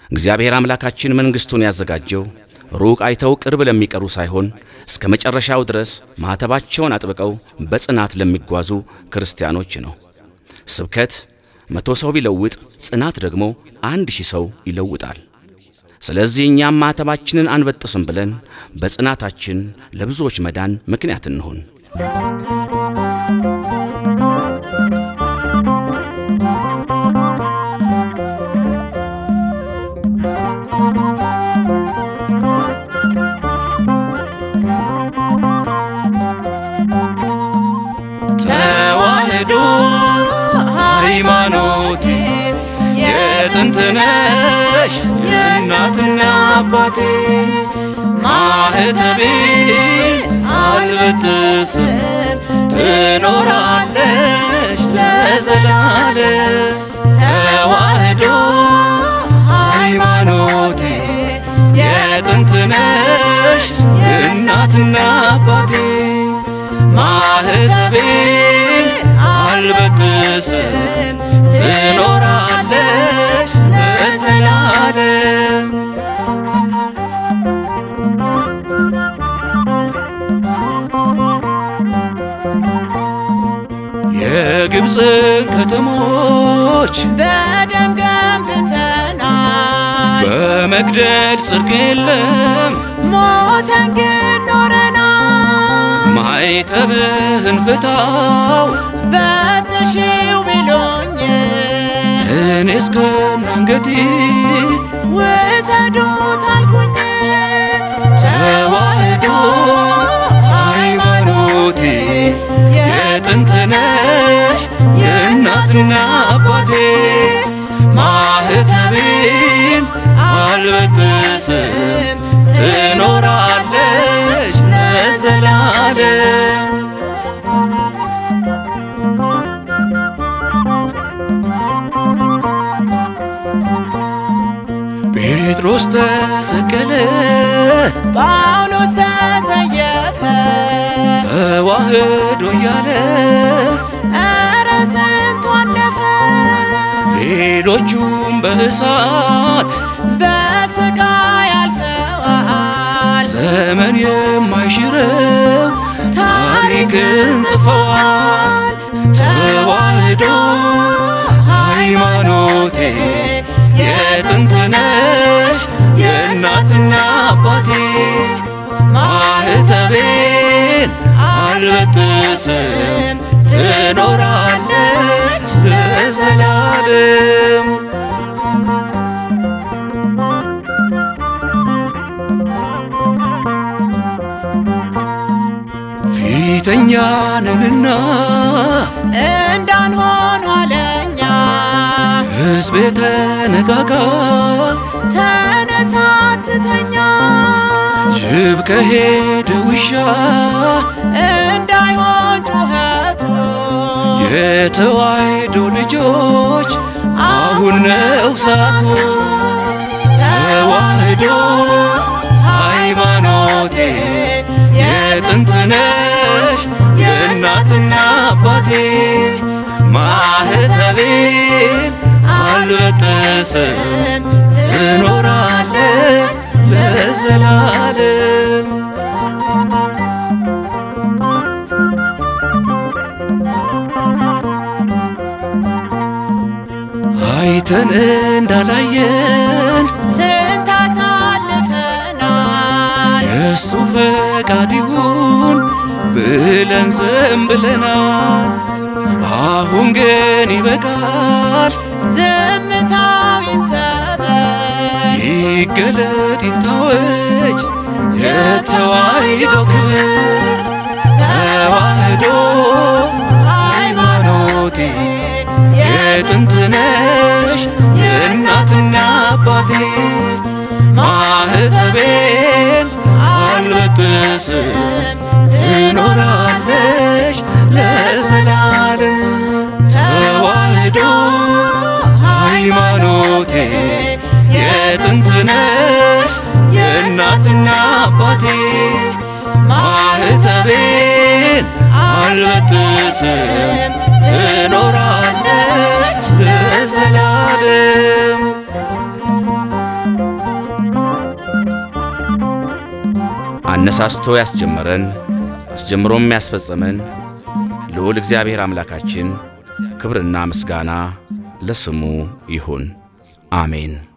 እግዚአብሔር አምላካችን መንግሥቱን ያዘጋጀው ሩቅ አይተው ቅርብ ለሚቀሩ ሳይሆን እስከ መጨረሻው ድረስ ማኅተባቸውን አጥብቀው በጽናት ለሚጓዙ ክርስቲያኖች ነው። ስብከት መቶ ሰው ቢለውጥ ጽናት ደግሞ አንድ ሺህ ሰው ይለውጣል። ስለዚህ እኛም ማኅተባችንን አንበጥስም ብለን በጽናታችን ለብዙዎች መዳን ምክንያት እንሁን። ተዋህዶ ሃይማኖቴ የጥንትነሽ የእናትና አባቴ ማህተቤን አልበጥስም ትኖራለሽ ለዘላለም ተዋህዶ ሃይማኖቴ የጥንትነሽ የእናትና አባቴ ማህተቤን አልበጥስም ትኖራለሽ ለዘላለም የግብፅን ከተሞች በደም ገንብተናል፣ በመግደል ጽድቅ የለም ሞተን ግን ኖረናል። ማይተብህን ፍታው በጥሺው ቢሉኝ እኔ እስከነ አንገቴ ውሰዱት አልኩኝ። ተዋህዶ ሃይማኖቴ የጥንትነሽ የእናትና አባቴ ማህተቤን አልበጥስም ትኖራለሽ ለዘላለም ጴጥሮስ ተሰቀለ ጳውሎስ ተሰየፈ፣ ተዋህዶ እያለ ኧረ ስንቱ አለፈ። ሌሎቹም በእሳት በስቃይ አልፈዋል፣ ዘመን የማይሽረው ታሪክን ጽፈዋል። ተዋህዶ ሃይማኖቴ የጥንትነሽ የእናትና አባቴ ማህተቤን አልበጥስም ትኖራለች ለዘላለም ፊተኛ ነንና እንዳንሆን ኋለኛ ሕዝብ የተነጋጋ ተነሳ ትተኛ ጅብ ከሄደ ውሻ እንዳይሆን ጩኸቱ የተዋሕዶ ልጆች አሁን ነው ሰዓቱ። ተዋህዶ ሃይማኖቴ የጥንትነሽ የእናትና አባቴ ማህተቤን አልበጥስም ትኖራለች ለዘላለም አይተን እንዳላየን ስንት አሳልፈናል የእሱ ፈቃድ ይሁን ብለን ዝም ብለናል። አሁን ግን ይበቃል፣ ዝምታው ይሰበር ይገለጥ ይታወጅ የተዋሕዶ ክብር። ተዋሕዶ ሃይማኖቴ የጥንትነሽ የእናትና አባቴ ማህተቤን አልበጥስም ትኖራለች ለዘላለም። ተዋሕዶ ሃይማኖቴ የጥንትነሽ የእናትና አባቴ ማህተቤን አልበጥስም ትኖራለች ለዘላለም። አነሳስቶ ያስጀመረን አስጀምሮም ያስፈጸመን ልዑል እግዚአብሔር አምላካችን ክብርና ምስጋና ለስሙ ይሁን፣ አሜን።